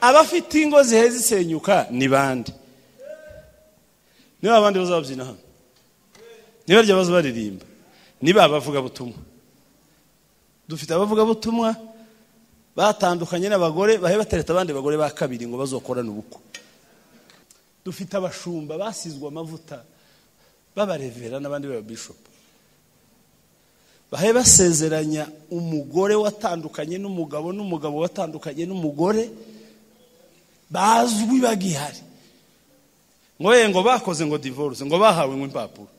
abafite ingo ziheze zisenyuka ni bande niba abandi bazabyina hano nibarya baza baririmba niba abavugabutumwa dufite abavugabutumwa batandukanye n'abagore bahe batereta abandi bagore ba kabiri ngo bazokorane ubukwe dufite abashumba basizwe amavuta b'abarevera n'abandi b'ababishopu bahe basezeranya umugore watandukanye n'umugabo n'umugabo watandukanye n'umugore bazwi bagihari ngo ye ngo bakoze ngo divorce ngo bahawe ngo impapuro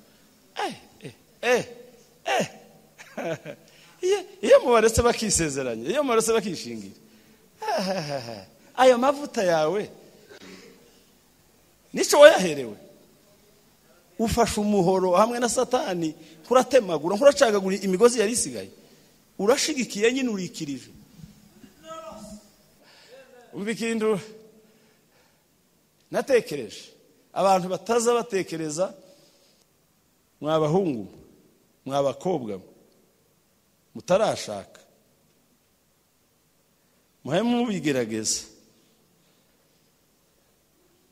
iyo mubaretse bakisezeranya iyo mubaretse bakishingira ayo mavuta yawe nicyo wayaherewe ufashe umuhoro hamwe na satani nk'uratemagura nk'uracagagura imigozi yari isigaye urashigikiye nyine urikirije umva ikintu natekereje abantu bataza batekereza mwabahungu mwabakobwa mutarashaka muheme mubigerageza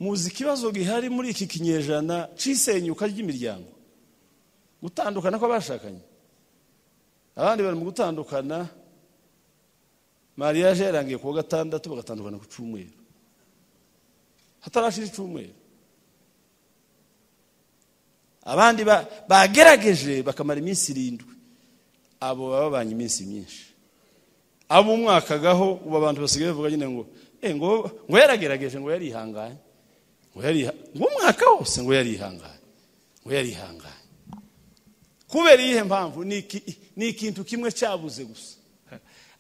muzi ikibazo gihari muri iki kinyejana c'isenyuka ry'imiryango gutandukana kw'abashakanye abandi bari mu gutandukana mariyaje yarangiye kuwa gatandatu bagatandukana ku cyumweru hatarashira icumweru abandi bagerageje bakamara iminsi irindwi abo bababanye iminsi myinshi abo umwakagaho ubu abantu basigaye bavuga nyine ngo ngo yaragerageje ngo yarihanganye ngo umwaka wose ngo yarihanganye ngo yarihanganye kubera iyihe mpamvu ni ikintu kimwe cyabuze gusa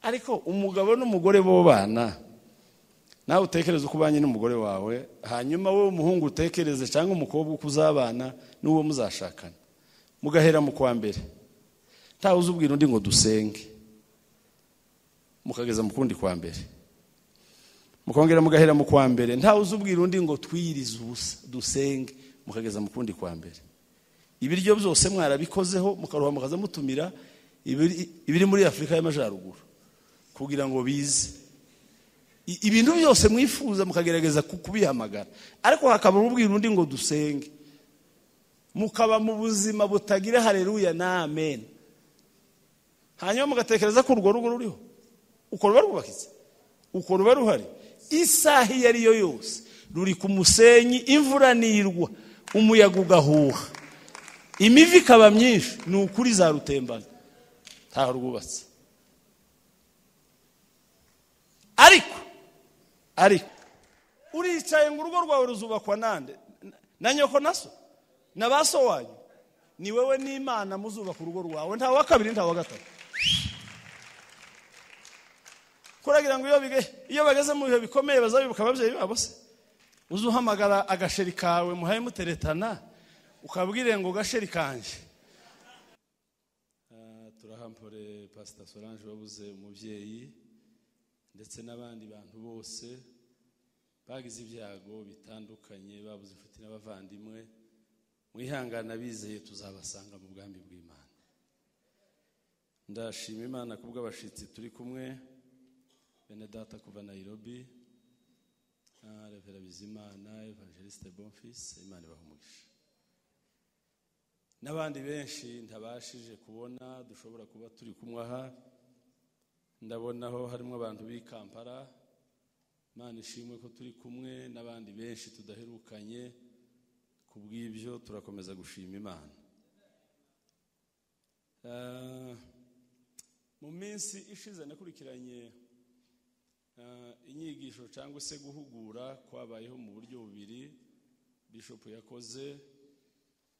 ariko umugabo n'umugore bo bana nawe utekereze uko ubanye n'umugore wawe hanyuma wowe umuhungu utekereze cyangwa umukobwa uko uzabana n'uwo muzashakana mugahera mu kwa mbere ntawe uzubwira undi ngo dusenge mukageza mu kundi kwa mbere mukongera mugahera mu kwa mbere ntawe uzubwira undi ngo twirize ubusa dusenge mukageza mu kundi kwa mbere ibiryo byose mwarabikozeho mukaruha mukaza mutumira ibiri muri afurika y'amajyaruguru kugira ngo bize ibintu byose mwifuza mukagerageza kubihamagara ariko hakaba ububwira undi ngo dusenge mukaba mu buzima butagira hareruya n'amen hanyuma mugatekereza ko urwo rugo ruriho uko ruba rwubakitse uko ruba ruhari isaha iyo ari yo yose ruri ku musenyi imvura nirwa umuyaga ugahuha imivi ikaba myinshi ni ukuri zarutembana ntaho rwubatse ariko ariko uricaye ngo urugo rwawe ruzubakwa nande na nyoko na so na ba so wanyu ni wowe n'imana muzubaka urugo rwawe nta wa kabiri nta wa gatatu kuragira ngo iyo bageze mu bihe bikomeye bazabibuka ababyeyi babo se uze uhamagara agasheri kawe muhaye muteretana ukabwire ngo gasheri kanjye turahampore pasita solange wabuze umubyeyi ndetse n'abandi bantu bose bagize ibyago bitandukanye babuze inshuti n'abavandimwe mwihangane abizeye tuzabasanga mu bwambi bw'imana ndashima imana ku bw'abashyitsi turi kumwe bene data kuva nayirobi revera bizimana evangeliste bonfisi imana umugisha n'abandi benshi ntabashije kubona dushobora kuba turi kumwe aha ndabonaho harimo abantu b'i kampala imana ishimwe ko turi kumwe n'abandi benshi tudaherukanye ku bw'ibyo turakomeza gushima imana mu minsi ishize nakurikiranye inyigisho cyangwa se guhugura kwabayeho mu buryo bubiri bishopu yakoze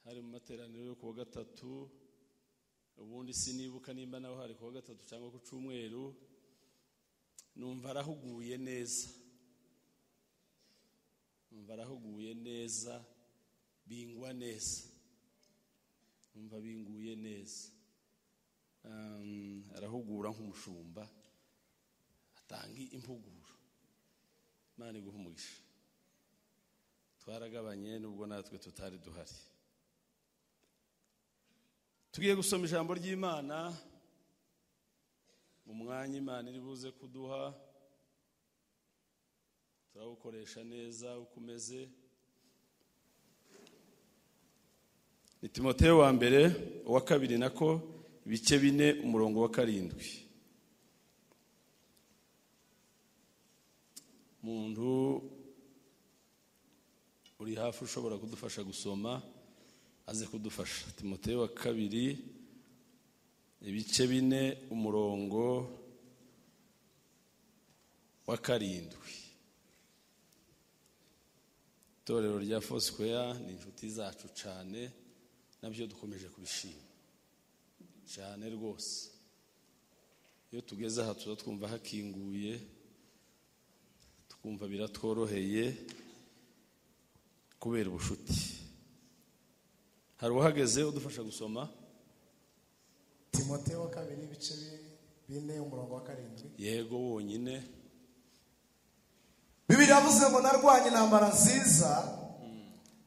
hari mu materaniro yo kuwa gatatu ubundi sinibuka nimba naho hari kuwa gatatu cyangwa ku cyumweru numva arahuguye neza numva arahuguye neza bingwa neza numva binguye neza arahugura nk'umushumba tangi impuguro imana iguha umugisha twaragabanye nubwo natwe tutari duhari tugiye gusoma ijambo ry'imana mu mwanya imana iri buze kuduha turawukoresha neza uko umeze ni timoteyo wa mbere uwa kabiri nako ibice bine umurongo wa karindwi muntu uri hafi ushobora kudufasha gusoma aze kudufasha timoteyo wa kabiri ibice bine umurongo wa karindwi itorero rya fosquare ni inshuti zacu cyane nabyo dukomeje kubishima cyane rwose iyo tugeze aha tuza twumva hakinguye twumva biratworoheye kubera ubushuti hari uhageze udufasha gusoma timoteyo wa kabiri ibice bine umurongo wa karindwi yego wonyine bibiri yavuze ngo narwanye intambara nziza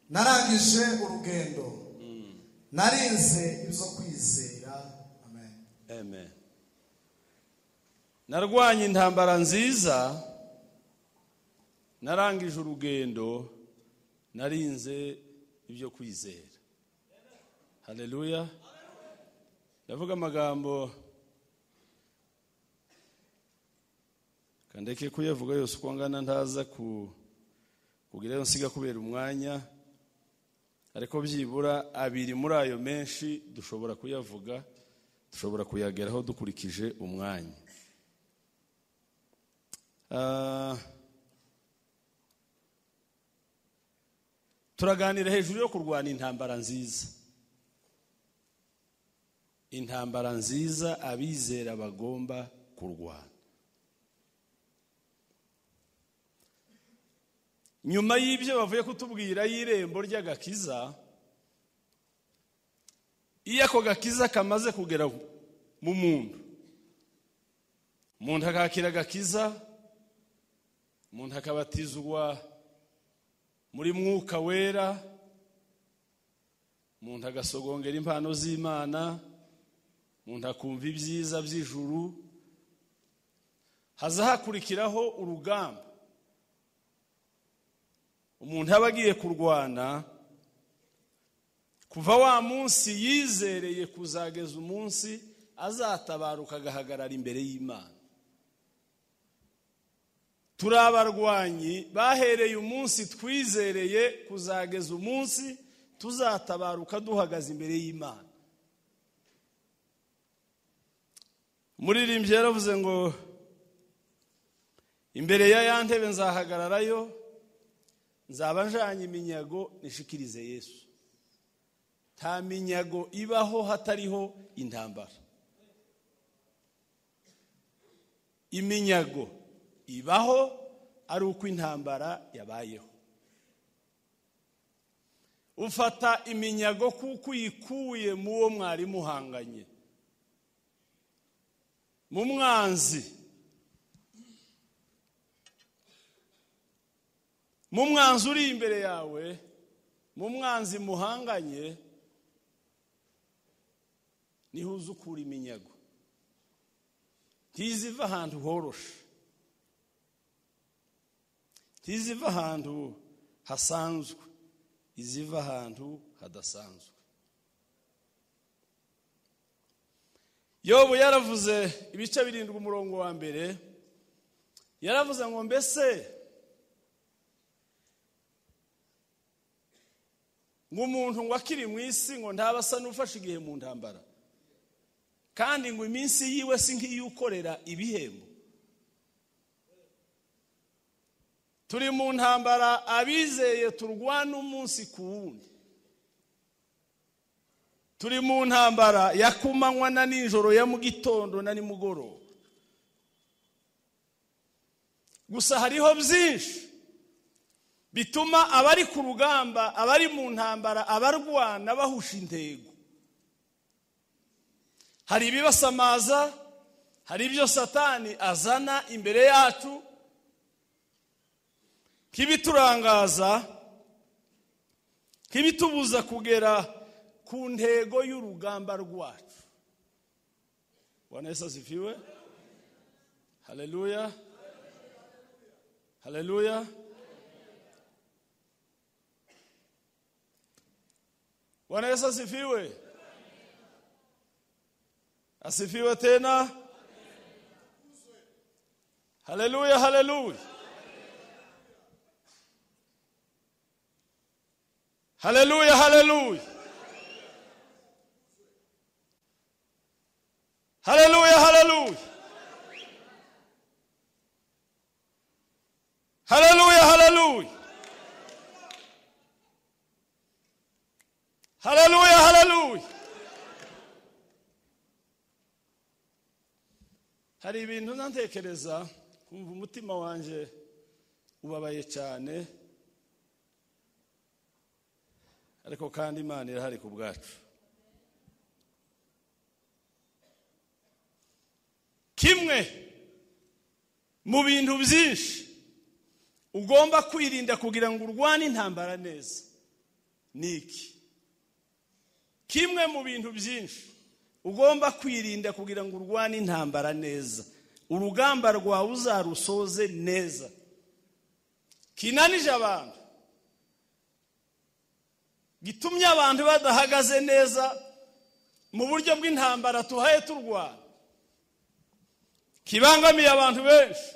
narangije urugendo narinze ibyo kwizera amen amen narwanye intambara nziza narangije urugendo narinze ibyo kwizera haleluya ndavuga amagambo kandeke kuyavuga yose uko angana ntaza ku kugira iyo nsiga kubera umwanya ariko byibura abiri muri ayo menshi dushobora kuyavuga dushobora kuyageraho dukurikije umwanya Ah, turaganira hejuru yo kurwana intambara nziza intambara nziza abizera bagomba kurwana nyuma y'ibyo bavuye kutubwira y'irembo ry'agakiza iyo ako gakiza kamaze kugera mu muntu umuntu akakira agakiza umuntu akabatizwa muri mwuka wera umuntu agasogongera impano z'imana umuntu akumva ibyiza by'ijuru haza hakurikiraho urugamba umuntu aba agiye kurwana kuva wa munsi yizereye kuzageza umunsi azatabaruka agahagarara imbere y'imana turi abarwanyi bahereye umunsi twizereye kuzageza umunsi tuzatabaruka duhagaze imbere y'imana umuririmbyi yaravuze ngo imbere ya ya ntebe nzahagararayo nzaba njanye iminyago nishikirize yesu nta minyago ibaho hatariho intambara iminyago ibaho ari uko intambara yabayeho ufata iminyago kuko uyikuye mu wo mwari muhanganye mu mwanzi mu mwanzi uri imbere yawe mu mwanzi muhanganye niho uzi ukura iminyago ntiziva ahantu horoshe ntiziva ahantu hasanzwe iziva ahantu hadasanzwe yobu yaravuze ibice birindwi umurongo wa mbere yaravuze ngo mbese ngo umuntu ngo akiri mu isi ngo ntaba asa n'ufashe igihe mu ntambara kandi ngo iminsi yiwe si nk'iy'ukorera ibihembo turi mu ntambara abizeye turwana umunsi ku wundi turi mu ntambara ya kumanywa na nijoro ya mu gitondo na nimugoroba gusa hariho byinshi bituma abari ku rugamba abari mu ntambara abarwana bahusha intego hari ibibasamaza hari ibyo satani azana imbere yacu nk'ibiturangaza nk'ibitubuza kugera ku ntego y'urugamba rwacu bwana yesu asifiwe haleluya haleluya Bwana Yesu asifiwe. Asifiwe tena. Haleluya, haleluya. Haleluya, haleluya. Haleluya, haleluya. Haleluya, haleluya. Haleluya, haleluya. Hari ibintu ntantekereza kumva umutima wanjye ubabaye cyane ariko kandi imana irahari ku bwacu kimwe mu bintu byinshi ugomba kwirinda kugira ngo urwane intambara neza ni iki kimwe mu bintu byinshi ugomba kwirinda kugira ngo urwane intambara neza urugamba rwawe uzarusoze neza kinanije abantu gitumye abantu badahagaze neza mu buryo bw'intambara tuhaye turwana kibangamiye abantu benshi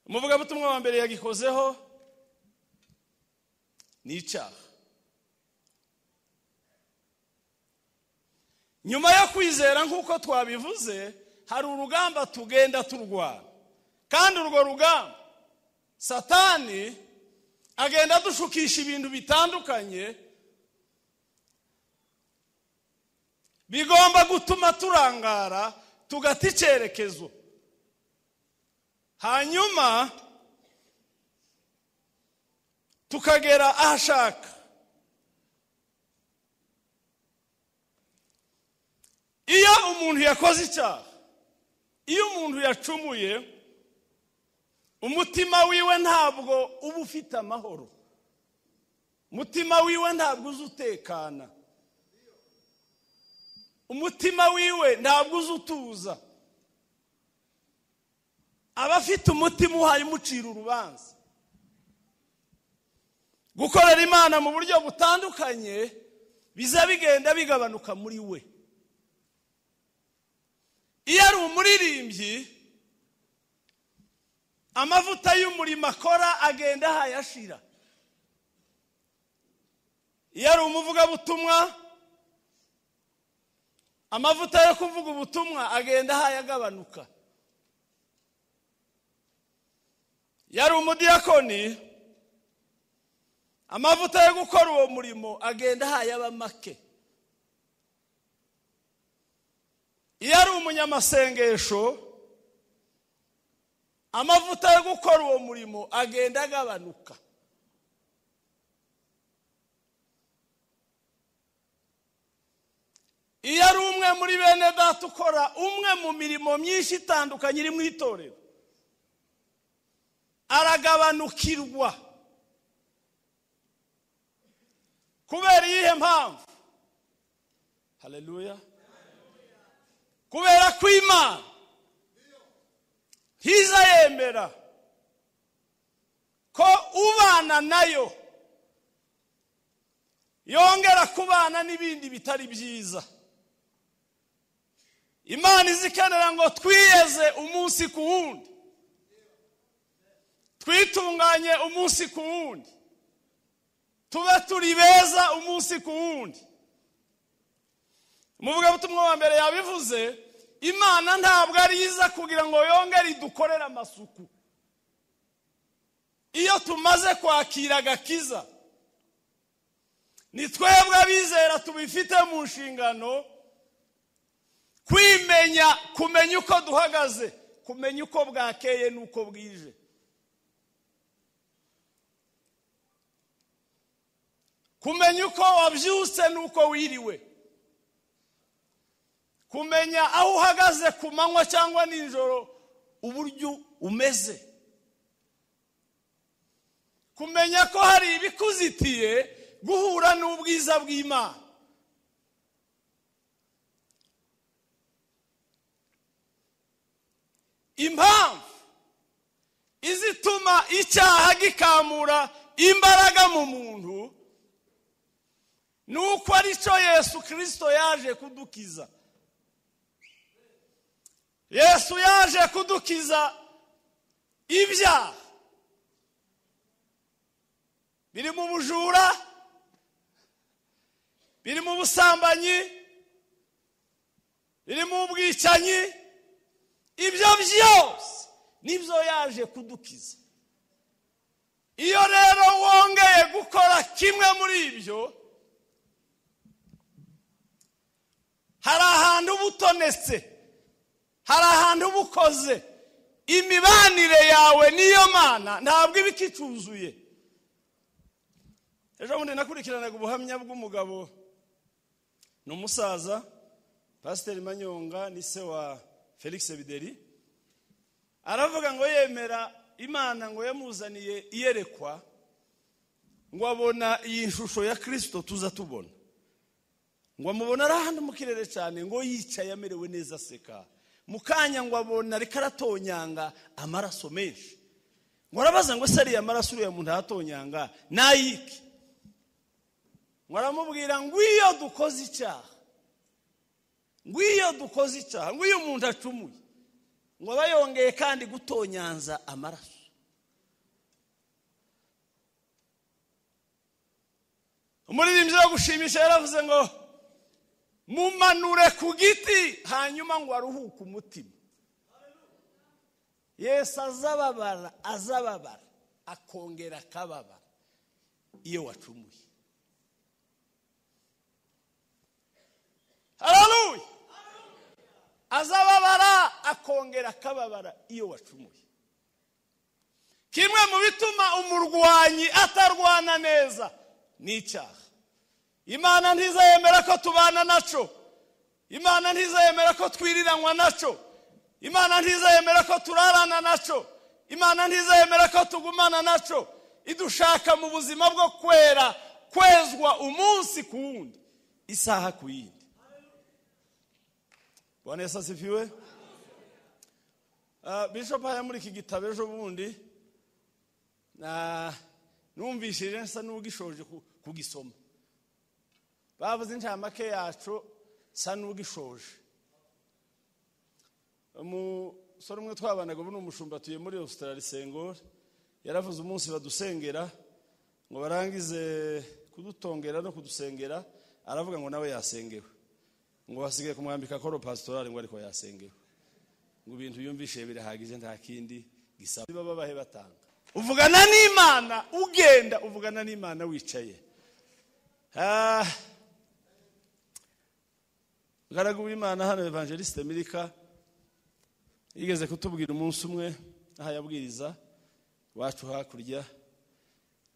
umuvugabutumwa wa mbere yagikozeho ni icyaha nyuma yo kwizera nk'uko twabivuze hari urugamba tugenda turwana kandi urwo rugamba satani agenda adushukisha ibintu bitandukanye bigomba gutuma turangara tugata icyerekezo hanyuma tukagera aho ashaka iyo umuntu yakoze icyaha iyo umuntu yacumuye umutima wiwe ntabwo uba ufite amahoro umutima wiwe ntabwo uzi utekana umutima wiwe ntabwo uzi utuza aba afite umutima uhaye umucira urubanza gukorera imana mu buryo butandukanye biza bigenda bigabanuka muri we iyo ari umuririmbyi amavuta y'umurimo akora agenda ahayashira iyo ari umuvugabutumwa amavuta yo kuvuga ubutumwa agenda ahayagabanuka iyo ari umudiyakoni amavuta yo gukora uwo murimo agenda ahayaba make iyo ari umunyamasengesho amavuta yo gukora uwo murimo agenda agabanuka iyo ari umwe muri bene data ukora umwe mu mirimo myinshi itandukanye iri mu itorero aragabanukirwa kubera iyihe mpamvu haleluya kubera ko imana ntiza yemera ko ubana nayo yongera kubana n'ibindi bitari byiza imana izikenera ngo twiyeze umunsi ku wundi twitunganye umunsi ku wundi tube turi beza umunsi ku wundi umuvugabutumwa wa mbere yabivuze imana ntabwo ari iza kugira ngo yongere idukorere amasuku iyo tumaze kwakira agakiza ni twebwe abizera tubifite mu nshingano kwimenya kumenya uko duhagaze kumenya uko bwakeye n'uko bwije kumenya uko wabyutse n'uko wiriwe kumenya aho uhagaze ku manywa cyangwa nijoro uburyo umeze kumenya ko hari ibikuzitiye guhura n'ubwiza bw'imana impamvu izituma icyaha gikamura imbaraga mu muntu ni uko ari cyo yesu kirisito yaje kudukiza yesu yaje kudukiza ibyaha biri mu bujura biri mu busambanyi biri mu bwicanyi ibyo byose nibyo yaje kudukiza iyo rero wongeye gukora kimwe muri ibyo hari ahantu uba utonetse hari ahantu uba ukoze imibanire yawe n'iyo mana ntabwo iba ikicuzuye ejo bundi nakurikiranaga ubuhamya bw'umugabo ni umusaza pasiteri manyonga ni se wa felix bideri aravuga ngo yemera imana ngo yamuzaniye iyerekwa ngo abona iyi shusho ya kirisito tuza tubona ngo amubona ari ahantu mu kirere cyane ngo yicaye amerewe neza aseka mu kanya ngo abona reka aratonyanga amaraso menshi ngo arabaza ngo se ariya maraso uriya muntu aratonyanga nayiki ngo aramubwira ngo iyo dukoze icyaha ngo iyo dukoze icyaha ngo iyo umuntu acumuye ngo aba yongeye kandi gutonyanza amaraso umuririmbyi wo gushimisha yaravuze ngo mumanure ku giti hanyuma ngo aruhuke umutima yesu azababara azababara akongera akababara iyo wacumuye hararuye azababara akongera akababara iyo wacumuye kimwe mu bituma umurwanyi atarwana neza ni icyaha imana ntizayemera ko tubana nacyo imana ntizayemera ko twiriranywa nacyo imana ntizayemera ko turarana nacyo imana ntizayemera ko tugumana nacyo idushaka mu buzima bwo kwera kwezwa umunsi ku wundi isaha ku yindi bwana yesu asifiwe bishop haya muri iki gitabo ejo bundi numvishije nsa n'ugishoje kugisoma bavuze inshamake yacu nsa n'ugishoje umusore umwe twabanaga ubu ni umushumba tuye muri Australia sengori yaravuze umunsi badusengera ngo barangize kudutongera no kudusengera aravuga ngo nawe yasengewe ngo hasigaye kumwambika koro pasitorari ngo ariko yasengewe ngo ibintu yumvishe birahagije nta kindi gisaba baba bahe batanga uvugana n'imana ugenda uvugana n'imana wicaye ngaragu w'imana hano evangelisite mirika yigeze kutubwira umunsi umwe aho yabwiriza wacu hakurya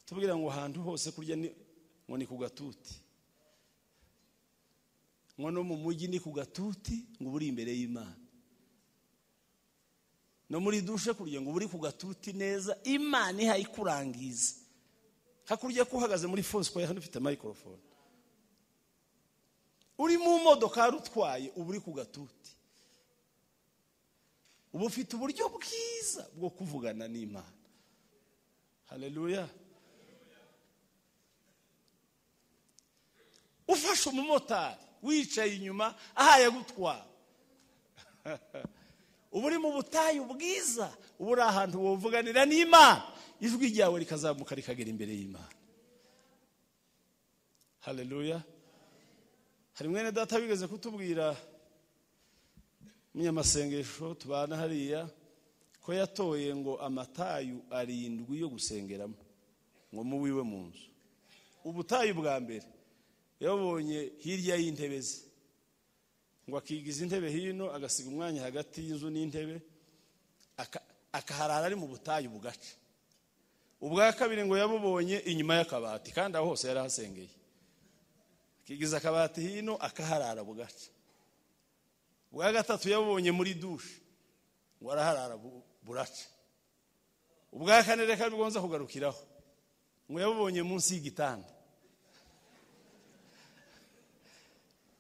tubwira ngo ahantu hose kurya ngo ni ku gatuti ngo no mu mujyi ni ku gatuti ngo uba uri imbere y'imana no muri dushe kurya ngo uba uri ku gatuti neza imana ihayikurangiza hakurya ko uhagaze muri fosikoye hano ufite mayikorofone uri mu modoka utwaye uba uri ku gatuti uba ufite uburyo bwiza bwo kuvugana n'imana hareruya ufashe umumotari wicaye inyuma ahaye gutwara uba uri mu butayu bwiza uba uri ahantu wavuganira n'imana ijwi ryawe rikazamuka rikagera imbere y'imana hareruya hari mwene data wigeze kutubwira umunyamasengesho tubana hariya ko yatoye ngo amatayu arindwi yo gusengeramo ngo muwiwe mu nzu ubutayu bwa mbere yabonye hirya y'intebe ze ngo akigiza intebe hino agasiga umwanya hagati y'inzu n'intebe akaharara ari mu butayu bugaca ubwa kabiri ngo yabubonye inyuma y'akabati kandi aho hose yari ahasengeye akigiza akabati hino akaharara bugaca ubwa gatatu yabubonye muri dushe ngo araharara buraca ubwa kane reka bigonza kugarukiraho ngo yabubonye munsi y'igitanda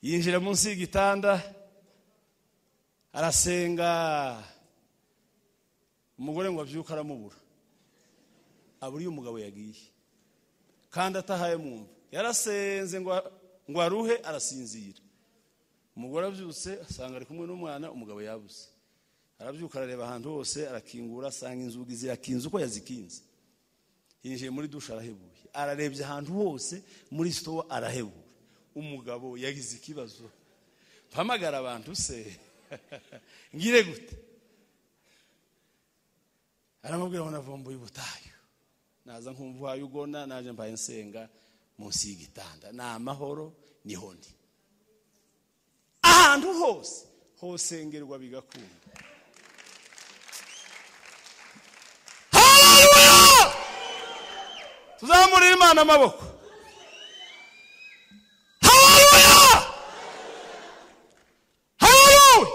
yinjira munsi y'igitanda arasenga umugore ngo abyuke aramubura abura iyo umugabo yagiye kandi atahaye mwumva yarasenze ngo ngo aruhe arasinzira umugore abyutse asanga ari kumwe n'umwana umugabo yabuze arabyuka arareba ahantu hose arakingura asanga inzugi zirakinze uko yazikinze yinjiye muri dushe arahebuye ararebye ahantu hose muri sitowa arahebura umugabo yagize ikibazo mpamagara abantu se ngire gute aramubwira ngo navumbuye ubutayu naza nkumva uhaye ugona naje mbaye nsenga munsi y'igitanda ni amahoro niho ndi ahantu hose hosengerwa bigakunda Hallelujah! tuzamurire imana amaboko Hallelujah! Hallelujah!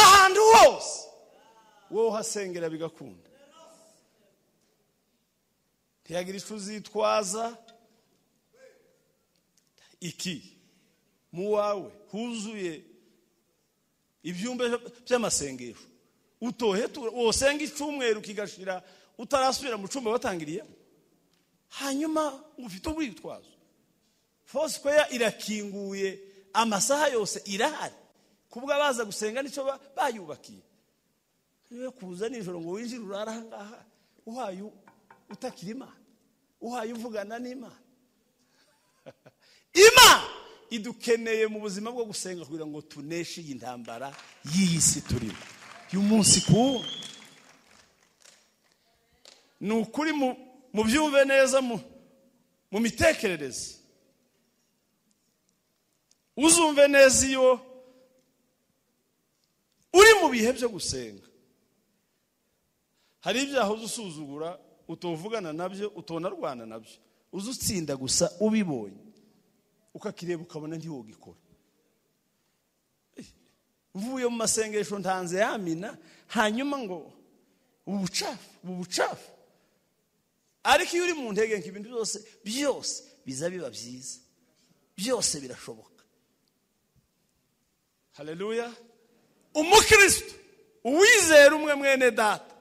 ahantu hose wowe uhasengera bigakunda ntiyagira icyo uzitwaza iki mu wawe huzuye ibyumba by'amasengesho utohe tu- wosenga icyumweru kigashira utarasubira mu cyumba watangiriyemo hanyuma ngo ufite ubwitwazo fosikoya irakinguye amasaha yose irahari kubwo abaza gusenga nicyo ba- bayubakiye niwe kuza nijoro ngo winjire urare ahangaha uhaye utakira imana uhaye uvugana n'imana imana idukeneye mu buzima bwo gusenga kugira ngo tuneshe iyi ntambara y'iyi si turimo y'umunsi ku wundi ni ukuri mu- mubyumve neza mu mu mitekerereze uzumve neza iyo uri mu bihe byo gusenga hari ibyaha uzusuzugura utovugana nabyo utonarwana nabyo uzutsinda gusa ubibonye ukakireba ukabona ntiwogikora Eh, mvuye mu masengesho ntanze yamina hanyuma ngo ubu bucafu ubu bucafu ariko iyo uri mu ntege ngo ibintu byose byose biza biba byiza byose birashoboka haleluya umukristo uwizera umwe mwene data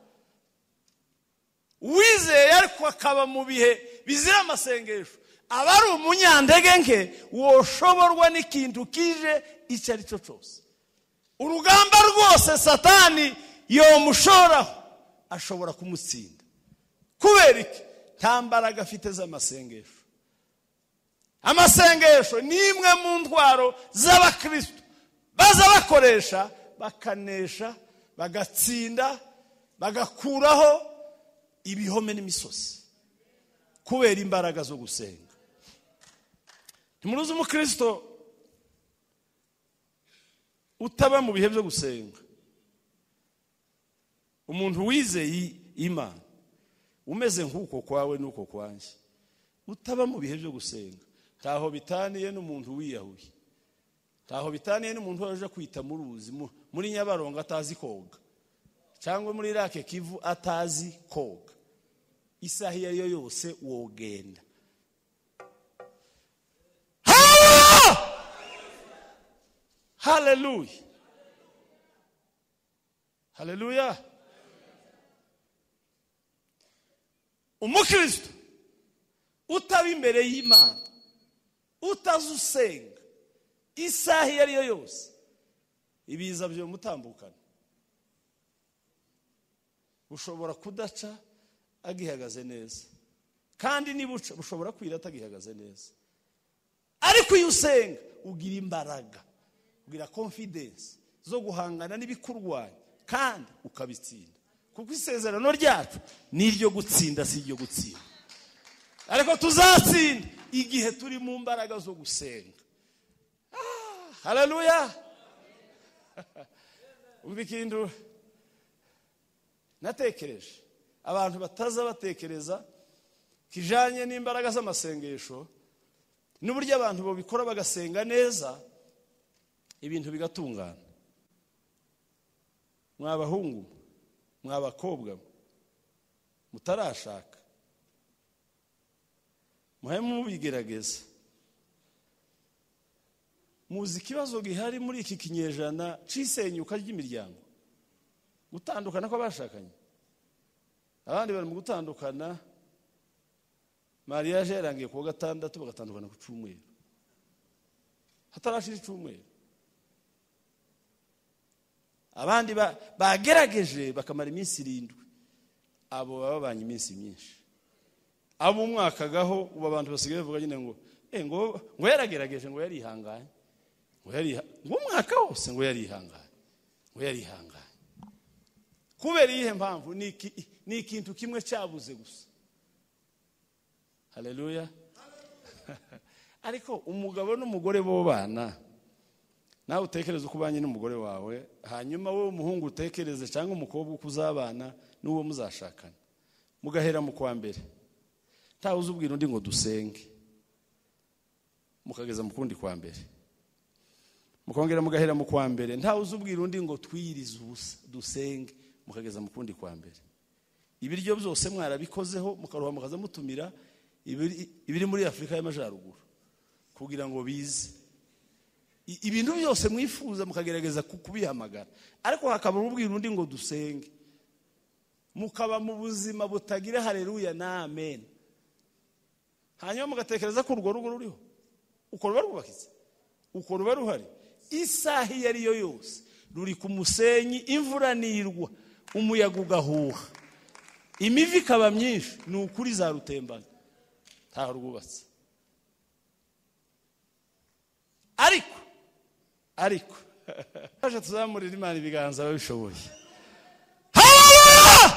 uwizeye ariko akaba mu bihe bizira amasengesho aba ari umunyandege nke woshoborwa n'ikintu kije icyo ari cyo cyose urugamba rwose satani yomushoraho ashobora kumutsinda kubera iki nta mbaraga afite z'amasengesho amasengesho ni imwe mu ntwaro z'abakristo baza bakoresha bakanesha bagatsinda bagakuraho ibihome n'imisozi kubera imbaraga zo gusenga ntimuruzi umukristo utaba mu bihe byo gusenga umuntu wizeye imana umeze nk'uko kwawe n'uko kwanjye utaba mu bihe byo gusenga ntaho bitaniye n'umuntu wiyahuye ntaho bitaniye n'umuntu waje kwita mu ruzi mu- muri nyabarongo atazi koga cyangwa muri rake kivu atazi koga isaha iyo ari yo yose wogenda haleluya haleluya umukristo utaba imbere y'imana utazi usenga isaha iyo ari yo yose ibiza byomutambukana bushobora kudaca agihagaze neza kandi nibuca bushobora kwira atagihagaze neza ariko iyo usenga ugira imbaraga ugira confidence zo guhangana n'ibikurwanya kandi ukabitsinda kuko isezerano ryacu ni iryo gutsinda si iryo gutsinda ariko tuzatsinda igihe turi mu mbaraga zo gusenga Ah, haleluya umva ikintu natekereje abantu bataza batekereza kijanye n'imbaraga z'amasengesho n'uburyo abantu babikora bagasenga neza ibintu bigatungana mwabahungu mwe, mwabakobwa mwe, mutarashaka muhe mubigerageza muzi ikibazo gihari muri iki kinyejana c'isenyuka ry'imiryango gutandukana kw'abashakanye abandi bari mu gutandukana mariage yarangiye ku wa gatandatu bagatandukana ku cyumweru hatarashira icyumweru abandi ba- bagerageje bakamara iminsi irindwi abo baba babanye iminsi myinshi abo umwaka gaho ubu abantu basigaye bavuga nyine ngo "Eh, ngo ngo yaragerageje ngo yarihanganye ngo yariha- ngo umwaka wose ngo yarihanganye ngo yarihanganye kubera iyihe mpamvu ni iki- ni ikintu kimwe cyabuze gusa haleluya ariko umugabo n'umugore bo bana nawe utekereze uko ubanye n'umugore wawe hanyuma wowe umuhungu utekereze cyangwa umukobwa uko uzabana n'uwo muzashakana mugahera mu kwa mbere ntawe uzi ubwira undi ngo dusenge mukageza mu kundi kwa mbere mukongera mugahera mu kwa mbere ntawe uzi ubwira undi ngo twiyirize ubusa dusenge mukageza mu kundi kwa mbere ibiryo byose mwarabikozeho mukaruha mukaza mutumira ibiri- ibiri muri afurika y'amajyaruguru kugira ngo bize I- ibintu byose mwifuza mukagerageza ku- kubihamagara ariko hakaba ubwira undi ngo dusenge mukaba mu buzima butagira hareruya na amen hanyuma mugatekereza ko urwo rugo ruriho uko ruba rwubakitse uko ruba ruhari isaha iyo ari yo yose ruri ku musenyi imvura nirwa umuyaga ugahuha imivi ikaba myinshi ni ukuri zarutembana ntaho rwubatse ariko ariko baje tuzamurira imana ibiganza ababishoboye Hallelujah!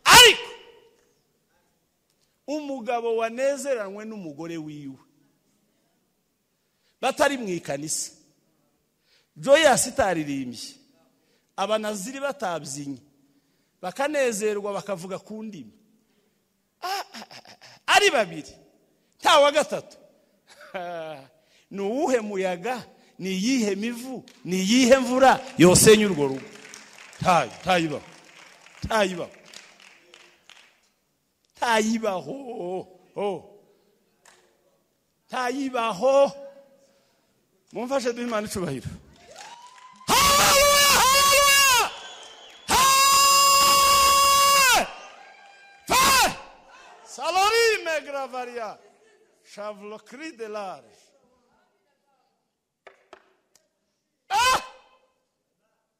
ariko umugabo wanezeranywe n'umugore wiwe batari mu ikanisa joyasi itaririmbye abanaziri batabyinnye bakanezerwa bakavuga ku ndimi Ah, ah, ah, ah. ari babiri nta wa gatatu ni uwuhe muyaga ni iyihe mivu ni iyihe mvura yosenya urwo rugo ntayo ntayibaho ntayibaho ntayibaho oh. ntayibaho mumfashe duhe imana icubahiro Hallelujah, hallelujah! Hey! Hey! Salorime gravaria, cri de large. Ah!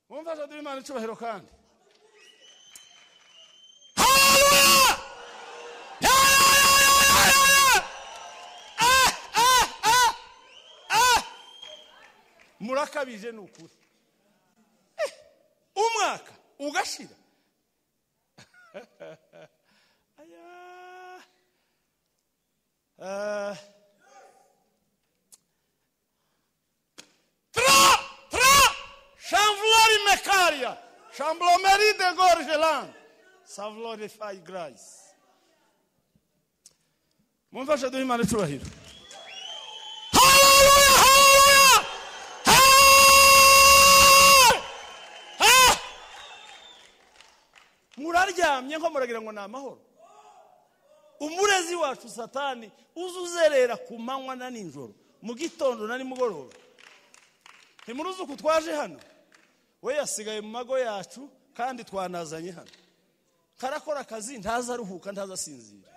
mumfashe duhe imana icubahiro kandi Hallelujah! Yeah, yeah, yeah, yeah, yeah! Ah, ah, ah, ah! murakabije ni ukuri Eh, umwaka ugashira Aya. Ah. tra tra chanvlori mekaria chanvlomeri de gorgeland savlorify grace mumfashe duhe imana icubahiro Hallelujah, hallelujah! Hey! Ah! muraryamye nko muragira ngo ni amahoro umurezi wacu satani uza uzerera ku manywa na nijoro mu gitondo na nimugoroba ntimuruzi uku twaje hano we yasigaye mu mago yacu kandi twanazanye hano karakora akazi ntaza aruhuka ntaza asinzira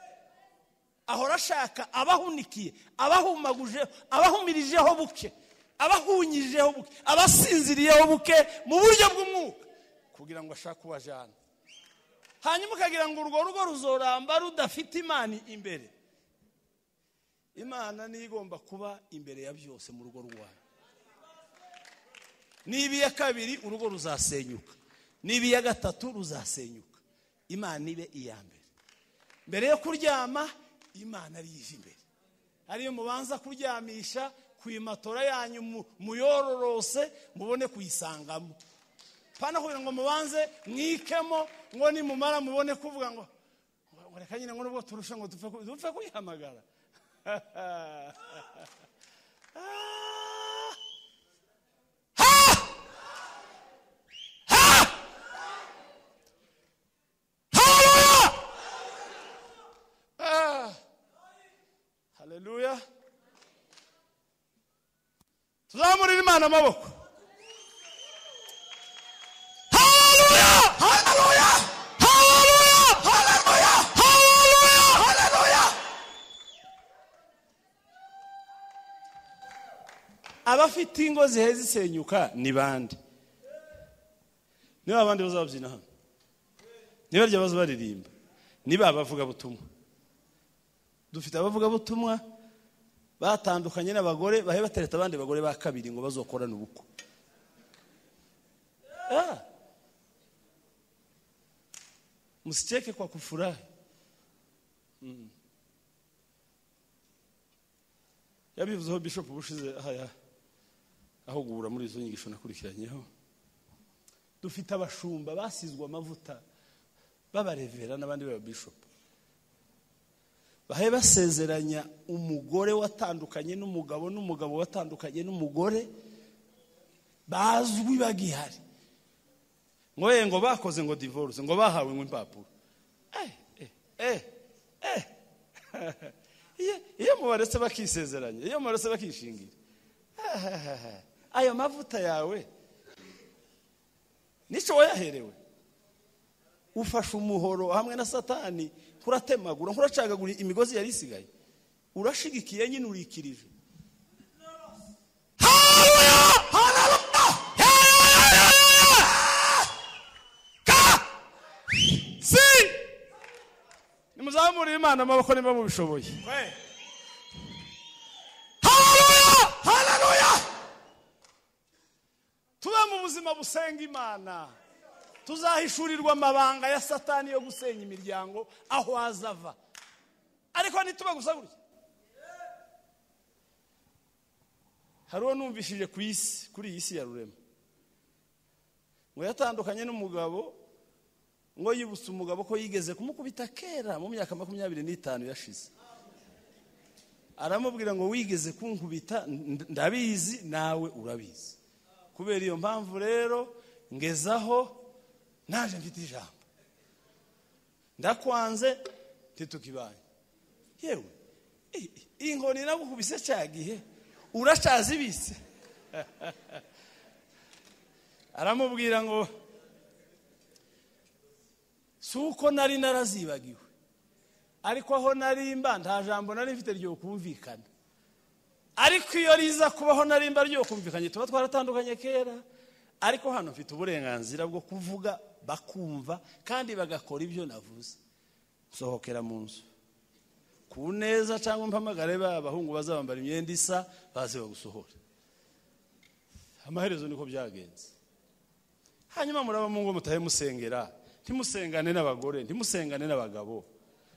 ahora ashaka abahunikiye abahumaguje abahumirijeho buke abahunyijeho buke abasinziriyeho buke mu buryo bw'umwuka kugira ngo ashake ubajana hanyuma ukagira ngo urwo rugo ruzoramba rudafite imana imbere imana niyo igomba kuba imbere ya byose mu rugo rwayo niba iya kabiri urugo ruzasenyuka niba iya gatatu ruzasenyuka imana ibe iya mbere mbere yo kuryama imana ariyo ije imbere ariyo mubanza kuryamisha ku imatora yanyu mu- muyororose mubone kuyisangamo pana kugira ngo mubanze mwikemo ngo nimumara mubone kuvuga ngo ngo reka nyine ngo nubwo turushe ngo dupfe ku- dupfe kuyihamagara Ah! Hallelujah! Ah. Haleluya. Tuzamurira Imana amaboko. Haleluya! Haleluya! Haleluya! Haleluya! Haleluya! Haleluya! abafite ingo zihe zisenyuka ni bande niba abandi bazabyina hano niba rya baza baririmba niba abavugabutumwa dufite abavugabutumwa batandukanye n'abagore bahe batereta abandi bagore ba kabiri ngo bazokorane ubukwe Ah. msicheke kwa kufurahi Mm. yabivuzeho bishop bushize haya aho guhura muri izo nyigisho nakurikiranyeho dufite abashumba basizwe amavuta b'abarevera n'abandi b'ababishopu bahe basezeranya umugore watandukanye n'umugabo n'umugabo watandukanye n'umugore bazwi bagihari ngo ye ngo bakoze ngo divorce ngo bahawe ngo impapuro eh eh eh eh Iyo- iyo mubaretse bakisezeranya iyo mubaretse bakishingira ahahaha, ayo mavuta yawe nicyo wayaherewe ufashe umuhoro hamwe na satani nkuratemagura nkuracagagura imigozi yari isigaye urashigikiye nyine urikirije nimuzamurire imana amaboko niba mubishoboye tube mu buzima busenga imana tuzahishurirwa amabanga ya satani yo gusenya imiryango aho azava ariko ntitube gusa gutya hari uwo numvishije ku isi kuri iyi si ya rurema ngo yatandukanye n'umugabo ngo yibutse umugabo ko yigeze kumukubita kera mu myaka makumyabiri n'itanu yashize aramubwira ngo wigeze kunkubita nd- ndabizi nawe urabizi kubera iyo mpamvu rero ngezaho naje mfite ijambo ndakwanze ntitukibanye yewe i- i- iyi nkoni nagukubise cya gihe urashaze ibise aramubwira ngo si uko nari narazibagiwe ariko aho narimba nta jambo nari mfite ryo kumvikana ariko iyo riza kubaho narimba ryo kumvikanye tuba twaratandukanye kera ariko hano mfite uburenganzira bwo kuvuga bakumva kandi bagakora ibyo navuze sohokera mu nzu ku neza cyangwa mpamagare ba bahungu bazabambara imyenda isa baze bagusohora amaherezo niko byagenze hanyuma muraba mu ngo mutahe musengera ntimusengane n'abagore ntimusengane n'abagabo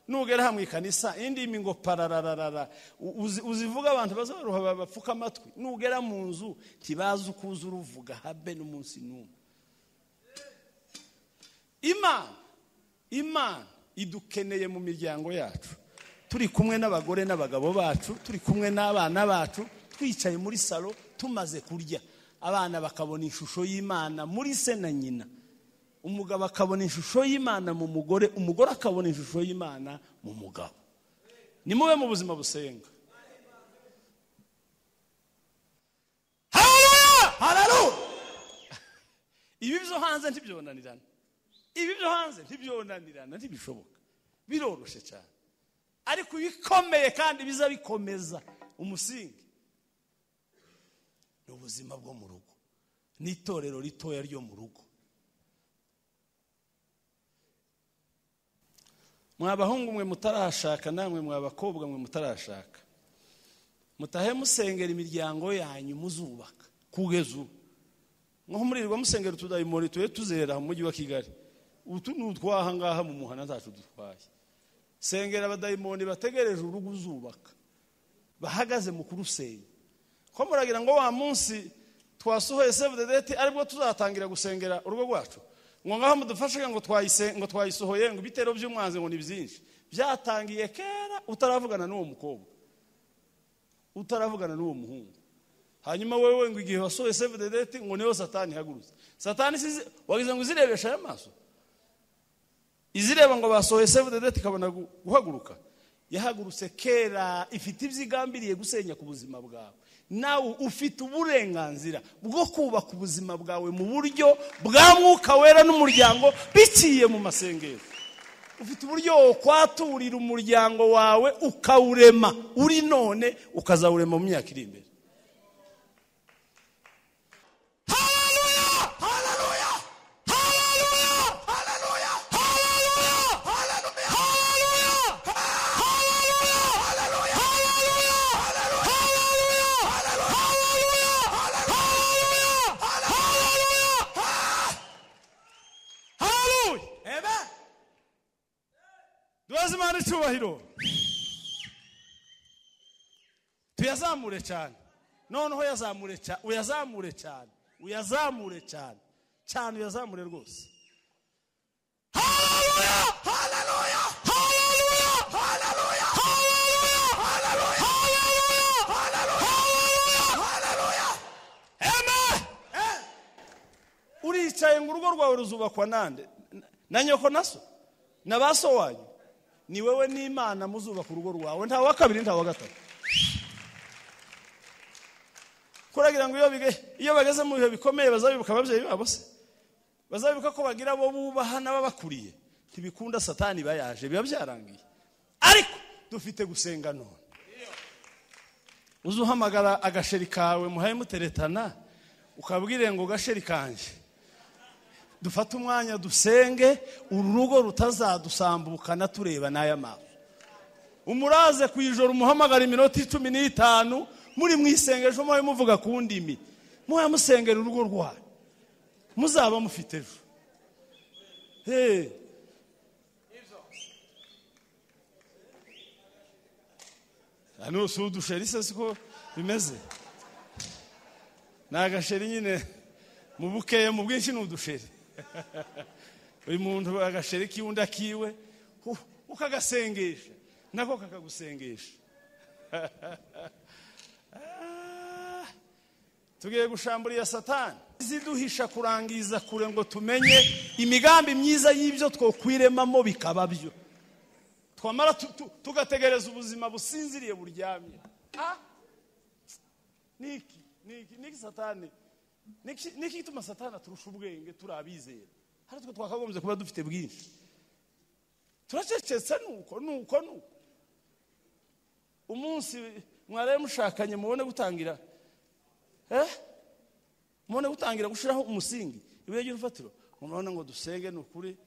nugera hamwe ikanisa indimi ngo pararararara u- uzi- uzivuga abantu bazaruha ba- bapfuka amatwi nugera mu nzu ntibazi uko uza uruvuga habe n'umunsi n'umwe imana imana idukeneye mu miryango yacu turi kumwe n'abagore n'abagabo bacu turi kumwe n'abana bacu twicaye muri salo tumaze kurya abana bakabona ishusho y'imana muri se na nyina umugabo akabona ishusho y'imana mu mugore umugore akabona ishusho y'imana mu mugabo ni mube mu buzima busenga Hallelujah! Hallelujah! ibi byo hanze ntibyonanirana ibi byo hanze ntibyonanirana ntibishoboka biroroshye cyane ariko ibikomeye kandi biza bikomeza umusingi ni ubuzima bwo mu rugo n'itorero ritoya ryo mu rugo mwabahungu mwe mutarashaka namwe mwabakobwa mwe mutarashaka mutahe musengera imiryango yanyu muzubaka kugeza ubu nko murirwa musengera utudayimoni tuye tuzerera mu mujyi wa kigali utu ni utwaha ngaha mu muhanda zacu dutwaye sengera abadayimoni bategereje urugo uzubaka bahagaze mu kurusenya ko muragira ngo wa munsi twasohoye save the date aribwo tuzatangira gusengera urugo rwacu ngo ngaho mudufashe ngo twayise ngo twayisohoye ngo ibitero by'umwanzi ngo ni byinshi byatangiye kera utaravugana n'uwo mukobwa utaravugana n'uwo muhungu hanyuma wewe ngo igihe wasohoye save the date ngo niho satani ihagurutse satani sizi wagize ngo izirebesha aya maso izireba ngo basohoye save the date ikabona gu- guhaguruka yahagurutse kera ifite ibyo igambiriye gusenya ku buzima bwawe nawe ufite uburenganzira bwo kubaka ubuzima bwawe mu buryo bwa mwuka wera n'umuryango biciye mu masengero ufite uburyo wakwaturira umuryango wawe ukawurema uri none ukazawurema mu myaka iri imbere tubaze imana icyubahiro tuyazamure cyane noneho yazamure cyane uyazamure cyane uyazamure cyane cyane uyazamure rwose haleluya haleluya haleluya haleluya haleluya haleluya haleluya haleluya haleluya amen uricaye ngo urugo rwawe ruzubakwa nande Na- na nyoko na so na ba so wanyu ni wewe n'imana muzubaka urugo rwawe nta wa kabiri nta wa gatatu kuragira ngo iyo bige- iyo bageze mu bihe bikomeye bazabibuka ababyeyi babo se bazabibuka ko bagira abo bubaha n'ababakuriye ntibikunda satani bayaje biba byarangiye ariko dufite gusenga none uze uhamagara agasheri kawe muhaye muteretana ukabwire ngo gasheri kanjye dufate umwanya dusenge uru rugo rutazadusambukana tureba n'aya maso umuraze ku ijoro umuhamagara iminota icumi n'itanu muri mu isengesho muhaye muvuga ku ndimi muhaye musengera urugo rwanyu muzaba mufite ejo Hey. hano si udusheri se siko bimeze ni agasheri nyine mu bukeya mu bwinshi ni udusheri buri muntu agasheri k'iwundi akiwe u- ukagasengesha nako kakagusengesha Ah, tugiye gushambura iya satani ziduhisha kurangiza kure ngo tumenye imigambi myiza y'ibyo twokwiremamo bikaba byo twamara tu- tu- tugategereza ubuzima businziriye buryamye Ah! niki niki niki satani niki niki gituma satani aturusha ubwenge turi abizera hari utwo twakagombye kuba dufite bwinshi turacecetse nuko nuko nuko umunsi mwaraye mushakanye mubone gutangira eh mubone gutangira gushiraho umusingi ibuye ry'urufatiro murabona ngo dusenge ni ukuri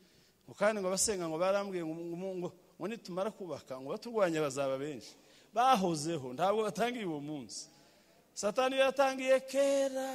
ngo kandi ngo abasenga ngo barambwiye ngo ngo- ngo ngo nitumara kubaka ngo baturwanya bazaba benshi bahozeho ntabwo batangiye uwo munsi satani iyo yatangiye kera